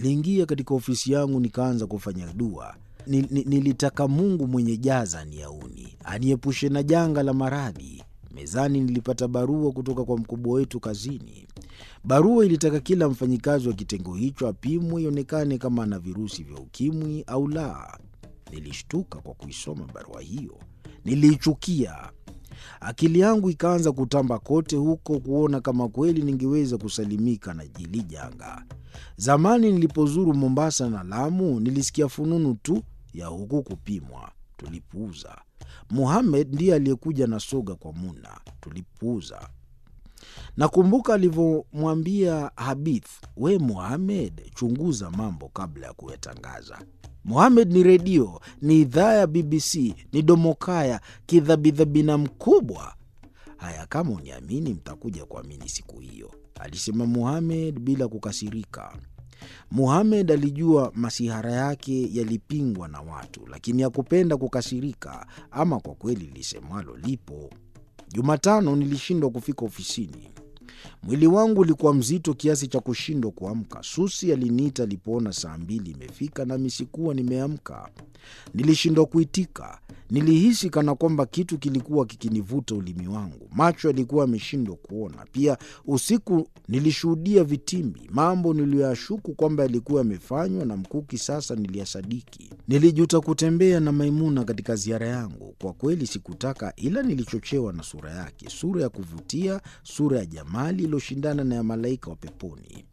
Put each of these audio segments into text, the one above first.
Niliingia katika ofisi yangu nikaanza kufanya dua. Nil, nil, nilitaka Mungu mwenye jaza aniauni, aniepushe na janga la maradhi. Mezani nilipata barua kutoka kwa mkubwa wetu kazini. Barua ilitaka kila mfanyikazi wa kitengo hicho apimwe ionekane kama ana virusi vya ukimwi au la. Nilishtuka kwa kuisoma barua hiyo, niliichukia. Akili yangu ikaanza kutamba kote huko kuona kama kweli ningeweza kusalimika na jili janga. Zamani nilipozuru Mombasa na Lamu, nilisikia fununu tu ya huku kupimwa, tulipuuza. Muhamed ndiye aliyekuja na soga kwa Muna, tulipuuza. Nakumbuka alivyomwambia Habith, we Muhamed, chunguza mambo kabla ya kuyatangaza. Muhamed ni redio, ni idhaa ya BBC, ni domokaya, kidhabidhabina mkubwa. Haya, kama uniamini, mtakuja kuamini siku hiyo, alisema Muhamed bila kukasirika. Muhamed alijua masihara yake yalipingwa na watu, lakini hakupenda kukasirika. Ama kwa kweli lisemwalo lipo. Jumatano nilishindwa kufika ofisini. Mwili wangu ulikuwa mzito kiasi cha kushindwa kuamka. Susi aliniita alipoona saa mbili imefika nami sikuwa nimeamka. Nilishindwa kuitika. Nilihisi kana kwamba kitu kilikuwa kikinivuta ulimi wangu. Macho yalikuwa yameshindwa kuona. Pia usiku nilishuhudia vitimbi, mambo niliyoyashuku kwamba yalikuwa yamefanywa na Mkuki. Sasa niliyasadiki. Nilijuta kutembea na Maimuna katika ziara yangu. Kwa kweli sikutaka, ila nilichochewa na sura yake, sura ya kuvutia, sura ya jamali iliyoshindana na ya malaika wa peponi.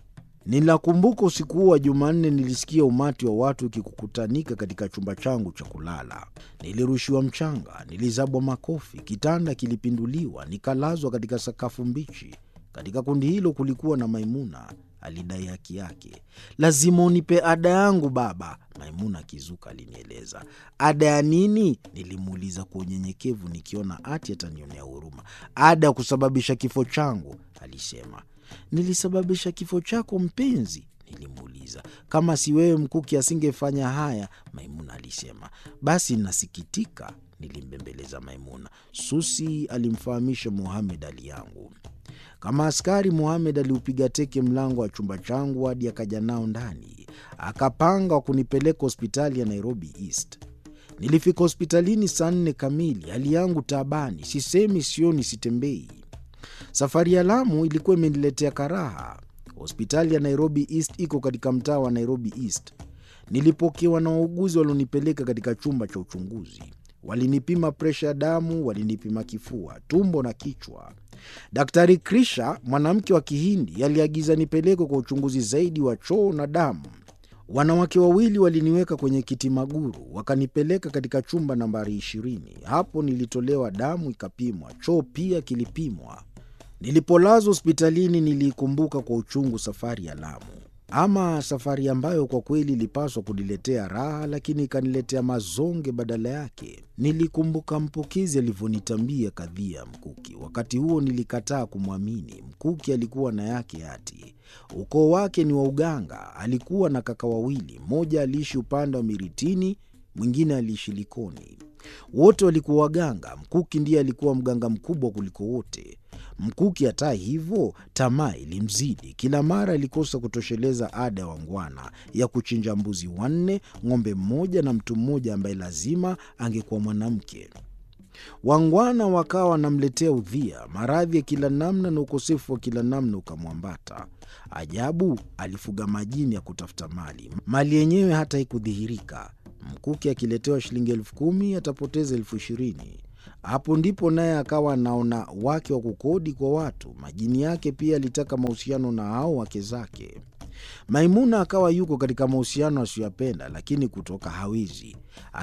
Ninakumbuka usiku huo wa Jumanne nilisikia umati wa watu ukikukutanika katika chumba changu cha kulala. Nilirushiwa mchanga, nilizabwa makofi, kitanda kilipinduliwa, nikalazwa katika sakafu mbichi. Katika kundi hilo kulikuwa na Maimuna. Alidai haki yake. Lazima unipe ada yangu baba, Maimuna akizuka alinieleza. Ada ya nini? Nilimuuliza kwa unyenyekevu, nikiona ati atanionea huruma. Ada ya kusababisha kifo changu, alisema. Nilisababisha kifo chako mpenzi? Nilimuuliza. Kama si wewe Mkuki asingefanya haya, Maimuna alisema. Basi nasikitika, nilimbembeleza Maimuna. Susi alimfahamisha Muhamed hali yangu. Kama askari, Muhamed aliupiga teke mlango wa chumba changu hadi akaja nao ndani, akapanga wa kunipeleka hospitali ya Nairobi East. Nilifika hospitalini saa nne kamili, hali yangu taabani, sisemi, sioni, sitembei. Safari ya Lamu ilikuwa imeniletea karaha. Hospitali ya Nairobi East iko katika mtaa wa Nairobi East. Nilipokewa na wauguzi walionipeleka katika chumba cha uchunguzi. Walinipima presha ya damu, walinipima kifua, tumbo na kichwa. Daktari Krisha, mwanamke wa Kihindi, aliagiza nipelekwe kwa uchunguzi zaidi wa choo na damu. Wanawake wawili waliniweka kwenye kiti maguru, wakanipeleka katika chumba nambari ishirini. Hapo nilitolewa damu ikapimwa, choo pia kilipimwa. Nilipolazwa hospitalini, niliikumbuka kwa uchungu safari ya Lamu, ama safari ambayo kwa kweli ilipaswa kuniletea raha, lakini ikaniletea mazonge badala yake. Nilikumbuka mpokezi alivyonitambia kadhia ya Mkuki. Wakati huo nilikataa kumwamini. Mkuki alikuwa na yake ati ukoo wake ni wa uganga. Alikuwa na kaka wawili, mmoja aliishi upande wa Miritini, mwingine aliishi Likoni. Wote walikuwa waganga. Mkuki ndiye alikuwa mganga mkubwa kuliko wote. Mkuki hata hivyo, tamaa ilimzidi. Kila mara alikosa kutosheleza ada ya wangwana ya kuchinja mbuzi wanne, ng'ombe mmoja na mtu mmoja ambaye lazima angekuwa mwanamke. Wangwana wakawa wanamletea udhia, maradhi ya kila namna na ukosefu wa kila namna ukamwambata. Ajabu, alifuga majini ya kutafuta mali, mali yenyewe hata haikudhihirika. Mkuki akiletewa shilingi elfu kumi atapoteza elfu ishirini. Hapo ndipo naye akawa anaona wake wa kukodi kwa watu. Majini yake pia alitaka mahusiano na hao wake zake. Maimuna akawa yuko katika mahusiano asiyoyapenda, lakini kutoka hawezi.